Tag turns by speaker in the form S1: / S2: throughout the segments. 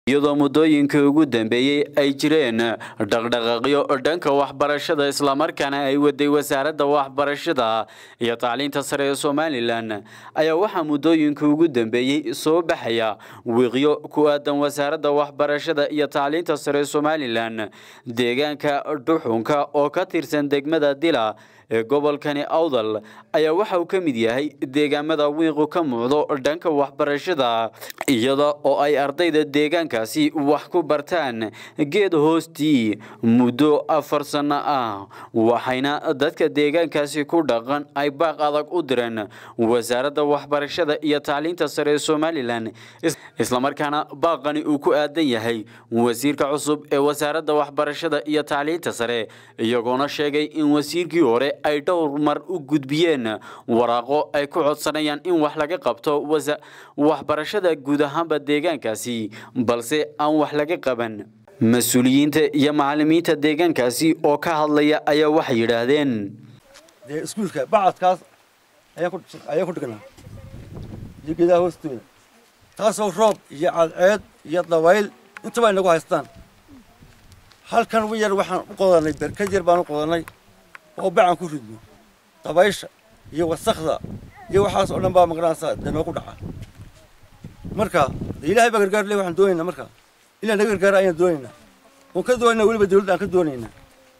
S1: iyadoo muddooyinkii ugu dambeeyey ay jireen dhaqdhaqaaqyo dhanka waxbarashada islamarkaana ay waday wasaaradda waxbarashada iyo tacliinta sare ee somalilan ayaa waxaa muddooyinkii ugu dambeeyey soo baxaya wiiqyo ku aadan wasaaradda waxbarashada iyo tacliinta sare ee somalilan deegaanka dhuxunka oo ka tirsan degmada dila ee gobolkani awdal ayaa waxa uu ka mid yahay deegaamada wiiqu ka muuqdo dhanka waxbarashada iyada oo ay ardayda deegaankaasi wax ku bartaan geed hoostii muddo afar sanno ah waxayna dadka deegaankaasi ku dhaqan ay baaq adag u direen wasaaradda waxbarashada iyo tacliinta sare ee somalilan islamarkaana baaqani uu ku aadan yahay wasiirka cusub ee wasaaradda waxbarashada iyo tacliinta sare iyagoona sheegay in wasiirkii hore ay dhowr mar u gudbiyeen waraaqo ay ku codsanayaan in wax laga qabto waxbarashada guud ahaanba deegaankaasi balse aan wax laga qaban mas-uuliyiinta iyo macalimiinta deegaankaasi oo ka hadlaya ayaa waxay yidhaahdeen
S2: dee iskuulka bacadkaas ayaan ku dhignaa iyo geedaha hoostooda taasoo roob iyo cadceed iyo dabayl intaba ay nagu haystaan halkan wi yar waxaan u qodanay berkad yar baan u qodanay oo bacan ku ridno dabaysha iyo wasakda iyo waxaas oo dhan baa magaranaysaa dee noogu dhaca marka ilaahay baa gargaar le waxaan doonaynaa marka ilaa naga gargaara ayaan doonaynaa oon ka doonaynaa weliba dawladda aan ka doonaynaa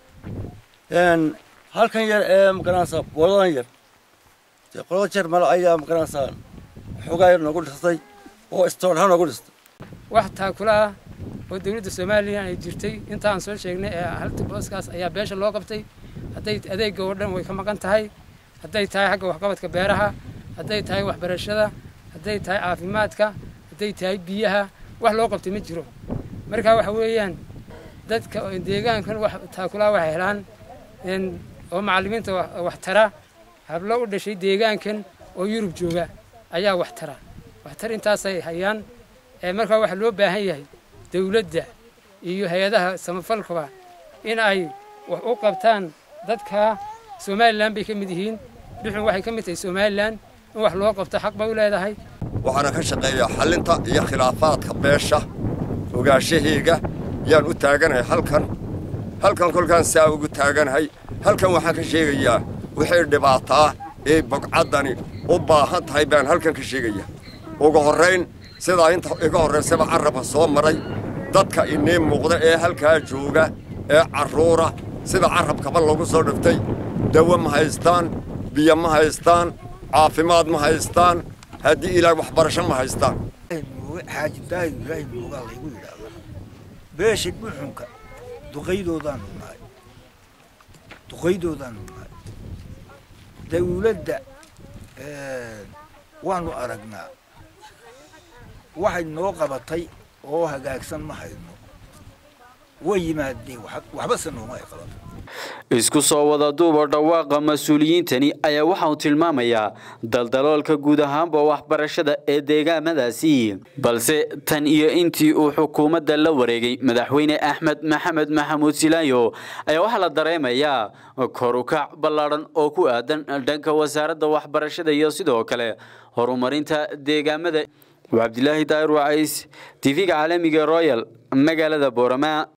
S2: halkan yar ee magaranaysaa booladan yar dee qolada jeer male ayaa magaranaysaa xoogaa yar noogu dhistay oo istoon ha noogu dhistay
S3: wax taakula ah oo dawladda soomaaliya ay jirtay intaan soo sheegnay ee halta booskaas ayaa beesha loo qabtay hadday adeegga oo dhan way ka maqan tahay hadday tahay xagga waxqabadka beeraha hadday tahay waxbarashada hadday tahay caafimaadka hadday tahay biyaha wax loo qabtay ma jiro marka waxa weeyaan dadka deegaankan wax taakulaa waxay helaan oo macallimiinta wax tara hablo u dhashay deegaankan oo yurub jooga ayaa wax tara waxtar intaasay hayaan markaa waxaa loo baahan yahay dawladda iyo hay-adaha samafalkaba in ay wax u qabtaan dadka somalilan bay ka mid yihiin dhuxun waxay ka mid tahay somalilan in wax loo qabto xaq bay u leedahay
S4: waxaana ka shaqeeyaa xallinta iyo khilaafaadka beesha ogaashahayga yaan u taaganahay halkan halkan kolkaan saa ugu taaganahay halkan waxaan ka sheegayaa wixii dhibaataa ee bogcaddani u baahan tahay baan halkan ka sheegayaa ugu horrayn sidaa inta iga horraysaba carrabka soo maray dadka inii muuqda ee halkaa jooga ee carruura sida carrabkaba lagu soo dhiftay dawo ma haystaan biyo ma haystaan caafimaad ma haystaan haddii ilaah waxbarasho ma haystaan
S5: xaajintaahi ilaahay moogaa laygu yidhaahdaa beesha dhuxunka duqaydoodaanu nahay duqaydoodaanu nahay dawladda waanu aragnaa waxay noo qabatay oo hagaagsan ma hayno way yimaadeen waxbase nooma ay qabato
S1: isku soo wada duuba dhawaaqa mas-uuliyiintani ayaa waxa uu tilmaamayaa daldaloolka guud ahaanba waxbarashada ee deegaamadaasi balse tan iyo intii uu xukuumadda la wareegay madaxweyne axmed maxamed maxamuud silaayo ayaa waxaa la dareemayaa korukac ballaadhan oo ku aadan dhanka wasaaradda waxbarashada iyo sidoo kale horumarinta deegaamada cabdilaahi daahir wacays tv-ga caalamiga royal magaalada boorama